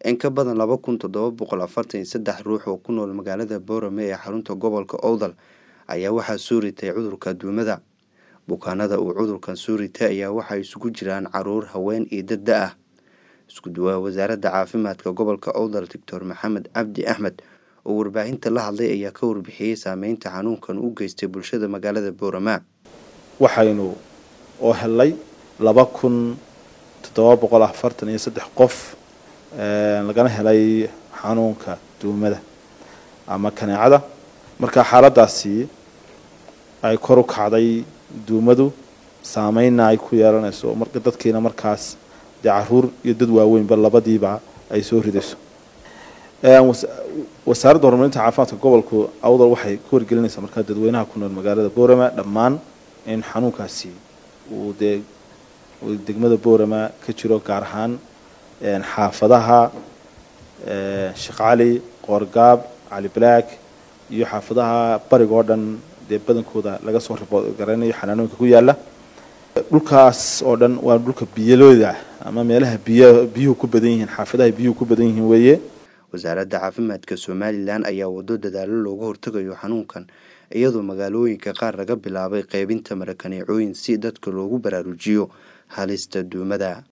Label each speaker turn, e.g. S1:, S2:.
S1: in ka badan laba kun toddoba boqol afartan iyo saddex ruux oo ku nool magaalada boorame ee xarunta gobolka owdal ayaa waxaa soo ritay cudurka duumada bukaanada uu cudurkan soo ritay ayaa waxaa isugu jiraan caruur haween iyo dad da ah isku duwaa wasaaradda caafimaadka gobolka owdal doctor maxamed cabdi axmed oo warbaahinta la hadlay ayaa ka warbixiyey saameynta xanuunkan u geystay bulshada magaalada boorama
S2: waxaynu oo helay laba kun toddoba boqol afartan iyo saddex qof lagana helay xanuunka duumada ama kaneecada marka xaaladaasi ay kor u kacday duumadu saameynna ay ku yeelanayso marka dadkiina markaas dee caruur iyo dad waaweynba labadiiba ay soo ridayso wasaaradda horumarinta caafimaadka gobolku awdal waxay ku wargelinaysaa markaa dadweynaha ku nool magaalada boorama dhammaan in xanuunkaasi uu dee degmada boorama ka jiro gaar ahaan xaafadaha sheekh cali qoorgaab cali black iyo xaafadaha bariga oo dhan dee badankooda laga soo ribood garanayo xanaanooyinka ku yaala dhulkaas oo dhan waa dhulka biyalooda ama meelaha biy biyuhu ku badan yihiin xaafadaha biyuhu ku badan yihiin weeye
S1: wasaaradda caafimaadka somalilan ayaa wado dadaalo looga hortagayo xanuunkan iyadoo magaalooyinka qaar laga bilaabay qeybinta marakaneecooyin si dadka loogu baraarujiyo halista duumada